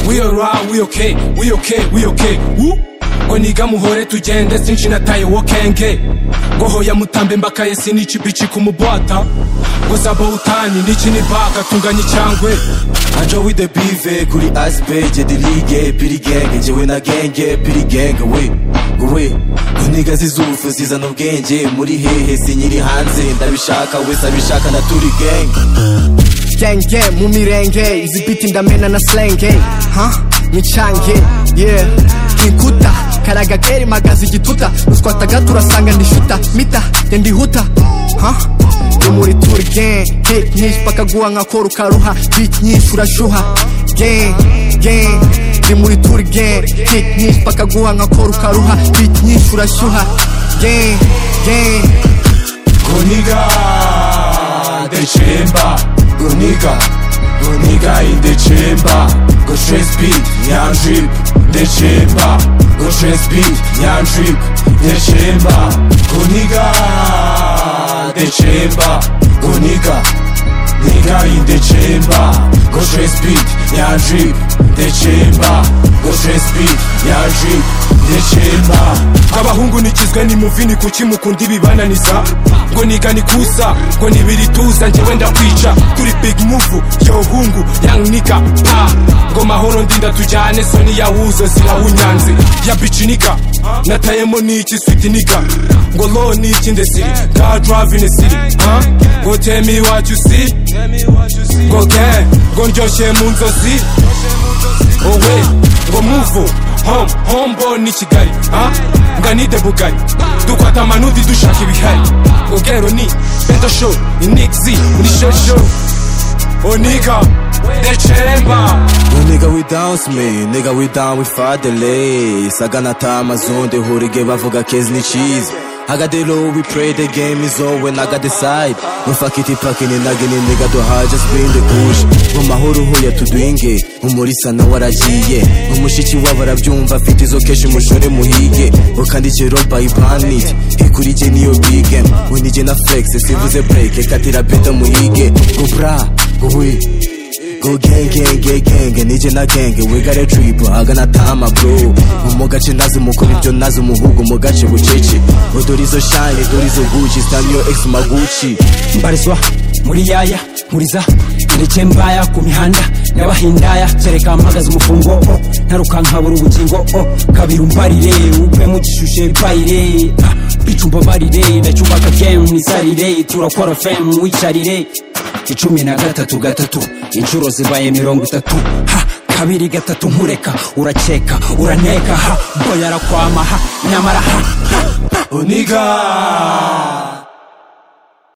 we alright we okay we okay we okay Woo! ngo niga muhore tugende sinshi nataye wokenge ngo hoya mutambe mbakaye sinichi bichi kumubwata ngo sabawutani niki ni baka tunganya icyangwe ajo with the bive kuri aspeje dirige piri genge njyewe na genge piri genge we ngo we ngo niga zizufu zizana ubwenge muri hehe sinyiri hanze ndabishaka wese abishaka na turi genge genge mu mirenge izi biti ndamena na slenge ha michange yeah kikuta karaga keri magazi igituta ruswata gato urasanga ndishuta mita njye ndihuta ha yo muri turi gang hate nyinshi bakaguha nka koro ukaruha beat nyinshi urashuha gang gang ndi muri turi gang hate nyinshi bakaguha nka koro ukaruha beat nyinshi urashyuha gang gang goniga the chamber goniga goniga in the chamber go stress beat nyam drip the chamber go stress beat nyam drip the chamber goniga the chamber goniga Nigga in the chamber go stress beat nyam drip the chamber go stress beat nyam drip the chamber abahungu nikizwe ni muvini kuki mukunda ibibananiza ngo niga nikusa ngo nibirituza njyewe ndakwica turi big move yohungu yannika pa ngo mahoro ndinda tujyane soni yahuzo zirahunyanze ya bicinika natayemo niki switinika ngo lo niki ndesiri ka driving esiri huh? ngo tell me what you see ngo ke ngo ndyoshye mu nzozi owe ngo muvu home hombo ni kigali ha nga ni debugari dukwata amanudi dushaka ibihari ubwero ni beto show ni nixi ni shosho oniga dechemba Yo nigga we dance me, nigga we down with Fadele Sagana tama zonde horige bavuga kez ni cheese I got the low, we pray the game is over and I got the side No fuck it, packing and nagging it, nigga do hard, just bring the push Mu mahoro hoya tudwinge, umurisa na waragiye Umushiki w'abarabyumva afite izo keshi mushore muhige Ukandike roba ipanit, ikurije niyo big game Unije na flex, sivuze break, katira beta muhige Go bra, go we Go gang gang gang gang nije na gang we got a trip agana tama bro mu gace nazi mukora ibyo nazi umuhugu mu gace bucece udorizo shine udorizo gucci stamyo ex maguchi mbarizwa muri yaya nkuriza ndeke mbaya ku mihanda y'abahindaya kereka mpagaze umufungo o ntaruka nkabura ubugingo o kabiri umbarire upfe mu gishushe bayire bica umbabarire ndacyubaka gemu mwisarire turakora femu wicarire icumi na gatatu gatatu inshuro zibaye mirongo itatu ha kabiri gatatu nkureka urakeka uraneka ha boya arakwama ha nyamara ha ha oniga